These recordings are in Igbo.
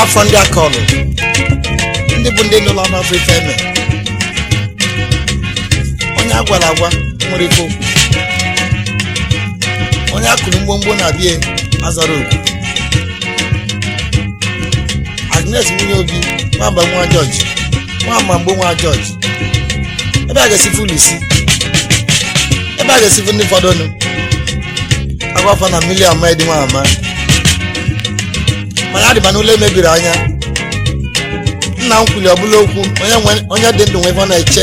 afọ ndị aka ọlụ ndị bụ ndị nụlọ n'ọfọ ife eme onye a gwara agwa nwere ife okwu onye akụrụ mgbomgbo na bie azara okwu agnes nwunye obi nwamba nwa jọji nwamba mgbo nwa jọji ebe a ga-esi fụlụ isi ebe a ga-esi fụ ndị fọdụ nụ agwafọ na mmiri ama dị nwa ama mana adịba n'ụlọ emebiri anya nna m kwuli ọbụla okwu onye nwe- onye dị ndụ nwe ife ọ na-eche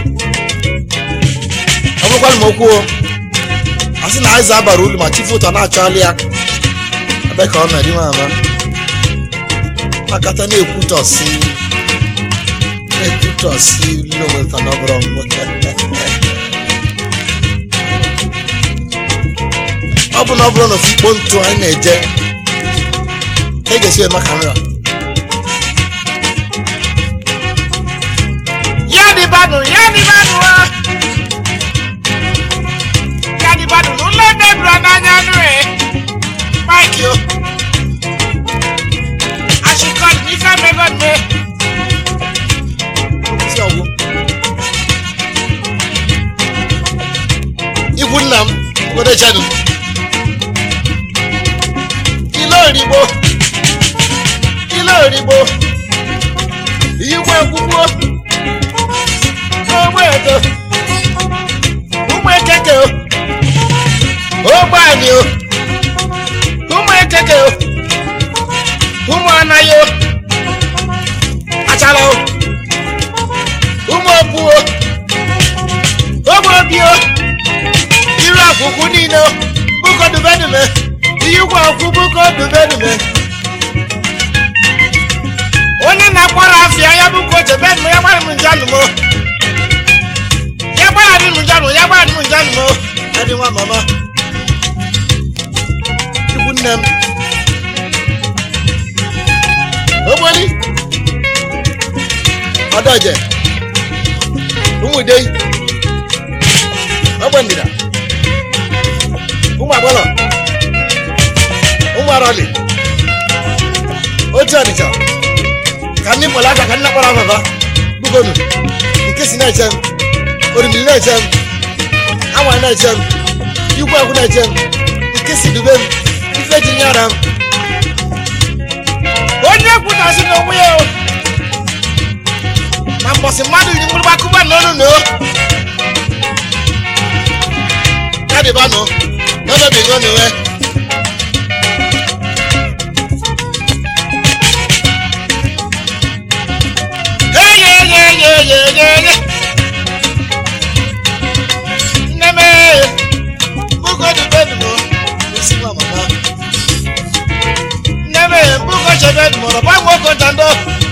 ọ bụrụkwana m okwu o a sị na aịza bara ulu ma chifu ụtọ na-achọghalị ya ebe ka ọ na-edi nwa ama makata na-ekwutọsi na-ekwutọsi loweta na ọbụrụ m ọ bụ na ọ bụrụ na ofu ikpo ntụ anyị na-eje e ga-esi eme ka nrọ ya dị banụ ya dị banụ wa ya dị banụ n'ụlọ ebe buru n'anya anụ e maịkị o achịkọlụ n'ife mmego mme isi ọgwụ ikwu nna m obodo chadu ile origbo ile origbo iyikwa akwụkwọ n'ogbe edo ụmụ ekeke o ogbe anyị o ụmụ ekeke o ụmụ anaghị o achara o ụmụ okwu o ogbe obi o iru akwụkwụ niile o bụkọ dubedume ihe ụgwọ akwụ bụkọ dubedume onye na-akwara afịa ya bụ ka o jebe nụ ya gbara m njanụ mo ya gbara m njanụ ya gbara m njanụ mo adị nwa mama ikwu nne m ogboli ọdọje ụmụdei ogbe ndịda ụmụ agbọlọ ụmụ arọli otu ọnịcha ka ndị mkpọrọ aka ka ndị nakpọrọ ababa bugonu nke si na-eche m orimiri na-eche m anwa na-eche m igwe akwụ na-eche m nke si dube m ife ji nyara m onye kwutasị n'onwe ya o na mbọsị mmadụ yi mgbụrụgba kụba n'ọnụ na o ya dịba nụ n'ọnọdụ n'uwe eyeyeyeyeyeye nne m ee, bụgo dube nụ isi nwa mama nne m ee, mbugo chebe mụrụ gba nwoke ntando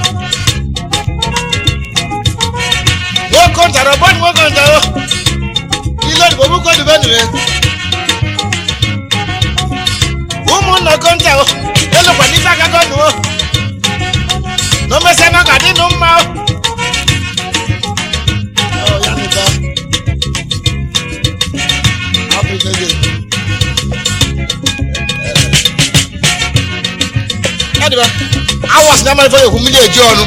nwoke ntara ọgbọdụ nwoke ntaro ile odibo bụgo dube nụ ụmụnna konta o elukwa n'ife agago nụ o na omesịa na ọ ga-adị nụ mma o ọ ya nụta abụ n'ege ya dịba awas na amalifọ ekwu mmiri eji ọnụ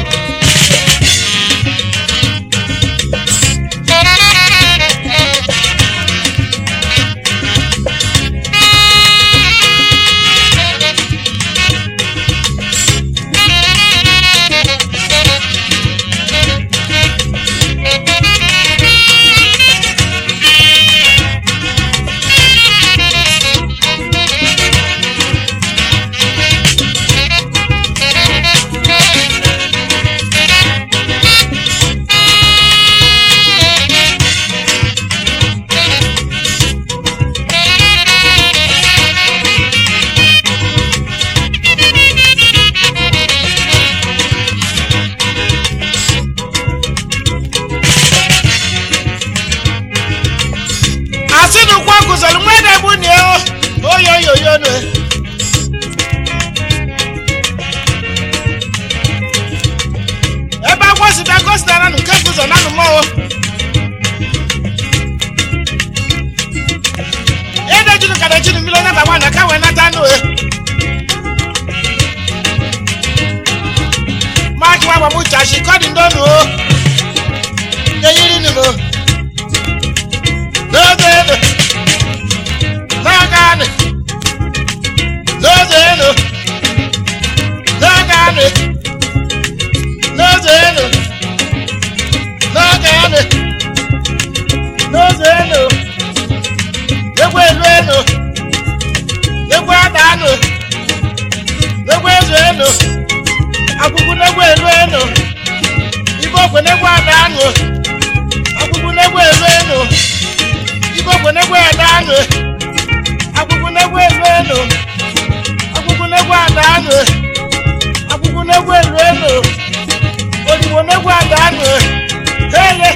ada anụ akwụkwọ n'egwu elu elu odibo n'egwu ada anụ ha ele